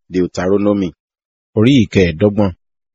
Deuteronomy orí ìkẹẹ̀ẹ́dọ́gbọ̀n.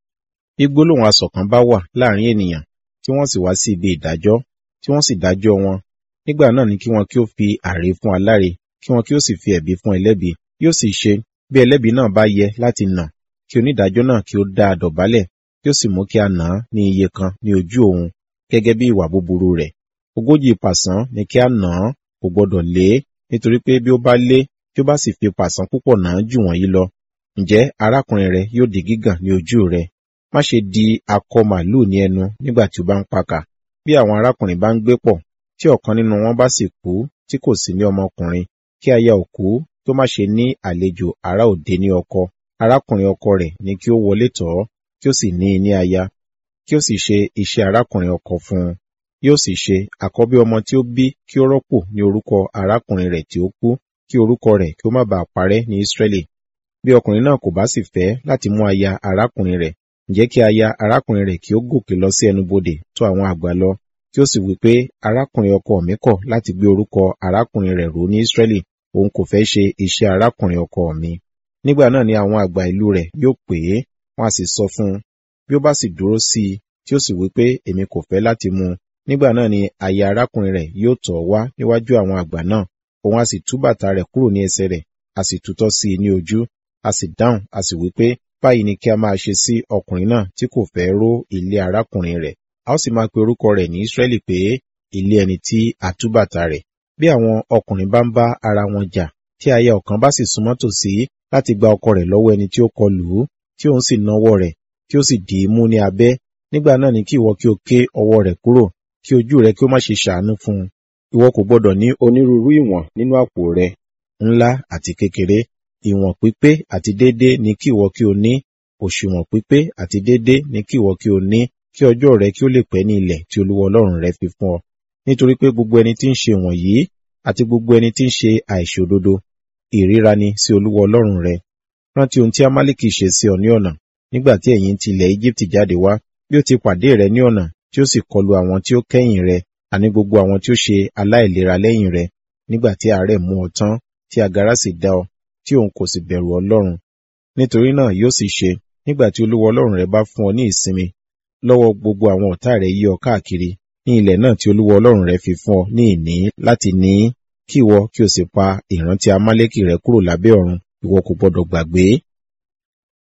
Bí gbólóhùn asọ̀ kan bá wà láàrin ènìyàn, tí wọ́n sì wá sí ibi ìdájọ́, tí wọ́n sì dájọ́ wọn, nígbà náà ni kí wọn kí ó fi àrè fún aláre, kí wọn kí ó sì fi ẹ̀bi fún ẹlẹ́bi. Yóò sì ṣe, bí ẹlẹ́bi náà bá yẹ láti nà, kí onídàájọ́ náà kí ó dá a dọ̀bálẹ̀, kí ó sì mú kí a nà án ní iye kan ní ojú òun, gẹ́gẹ́ bí ìwà búburú rẹ̀. Ogójì pàṣán ni kí a nà án, kò gbọdọ̀ lé, nítorí pé bí ó bá lé, tí ó bá sì fi pàṣán púpọ̀ nà án jù wọ̀nyí lọ, ǹjẹ́ arákùnrin rẹ yóò di gígàn ní ojú rẹ. Má ṣe di akọ màlúù ní ẹnu nígbà tí ó bá ń pakà. Bí àwọn arákùnrin bá ń gbé pọ̀, tí ọ̀kan nínú wọn bá sì kú, tí kò sí ní ọmọkùnrin, kí aya òkú tó má ṣe ní àlejò ará òde ní ọkọ. Arákùnrin ọkọ rẹ̀ ni kí ó wọlé tọ̀ ọ́, kí ó sì ní i ní aya, kí ó sì ṣe iṣẹ́ arákùnrin ọkọ fún un. Yóò sì ṣe àkọ́bí ọmọ tí ó bí kí ó rọ́pò ní orúkọ arákùnrin rẹ̀ tí ó kú, kí orúkọ rẹ̀ kí ó má baà parẹ́ ní Ísírẹ́lì. Bí ọkùnrin náà kò bá sì fẹ́ láti mú aya arákùnrin rẹ̀, ǹjẹ́ kí aya arákùnrin rẹ̀ kí ó gòkè lọ sí ẹnubodè tó àwọn àgbà lọ, kí ó sì wí pé arákùnrin ọkọ mi kọ̀ láti gbé orúkọ arákùnrin rẹ̀ ró ní Ísírẹ́lì, òun kò fẹ́ ṣe iṣẹ́ arákùnrin ọkọ mi. Nígbà náà ni àwọn àgbà ìlú rẹ̀ yóò pè é, wọ́n á sì sọ fún un. Bí ó bá sì dúró sí i, tí ó sì wí pé èmi kò fẹ́ láti mú un, nígbà náà ni aya arákùnrin rẹ̀ yóò tọ̀ wá níwájú àwọn àgbà náà, òun á sì tú bàtà rẹ̀ kúrò ní ẹsẹ̀ rẹ̀, a sì tutọ́ sí i ní ojú, a sì dáhùn, a sì wí pé báyìí ni kí a máa ṣe sí ọkùnrin náà tí kò fẹ́ ró ilé arákùnrin rẹ̀. A ó sì máa pe orúkọ rẹ̀ ní Ísírẹ́lì pé ilé ẹni tí a tú bàtà rẹ̀. Bí àwọn ọkùnrin bá ń bá ara wọn jà, tí aya ọ̀kan bá sì súnmọ́ tòsí láti gba ọkọ rẹ̀ lọ́wọ́ ẹni tí ó kọlù ú, tí òun sì nawọ́ rẹ̀, tí ó sì dì í mú ní abẹ́, nígbà náà ni kí ìwọ kí o ké ọwọ́ rẹ̀ kúrò, kí ojú rẹ kí ó má ṣe ṣàánú fún un. Ìwọ kò gbọdọ̀ ní onírúurú ìwọ̀n nínú àpò rẹ, ńlá àti kékeré, ìwọ̀n pípé àti déédé ni kí ìwọ kí o ní, òṣùwọ̀n pípé àti déédé ni kí ìwọ kí o ní, kí ọjọ́ rẹ kí ó lè pẹ́ ní ilẹ̀ tí Olúwa Ọlọ́run rẹ fi fún ọ. Nítorí pé gbogbo ẹni tí ń ṣe wọ̀nyí, àti gbogbo ẹni tí ń ṣe àìṣòdodo, ìríra ni sí Olúwa Ọlọ́run rẹ. Rántí ohun tí Amálíkì ṣe sí ọ ní ọ̀nà, nígbà tí ẹ̀yin ti ilẹ̀ Íjíbítì jáde wá, bí ó ti pàdé rẹ ní ọ̀nà, tí ó sì kọlu àwọn tí ó kẹ́yìn rẹ, àní gbogbo àwọn tí ó ṣe aláìlera lẹ́yìn rẹ, nígbà tí àárẹ̀ mú ọ tán, tí agara sì dá ọ, tí òun kò sì bẹ̀rù Ọlọ́run. Nítorí náà yóò sì ṣe, nígbà tí Olúwa Ọlọ́run rẹ bá fún ọ ní ìsinmi, lọ́wọ́ gbogbo àwọn ọ̀tá rẹ yí ọ káàkiri, ní ilẹ̀ náà tí Olúwa Ọlọ́run rẹ fi fún ọ ní ìní láti ní í, kí ìwọ kí o sì pa ìrántí Amálẹ́kì rẹ kúrò lábẹ́ ọ̀run, ìwọ kò gbọdọ̀ gbàgbé.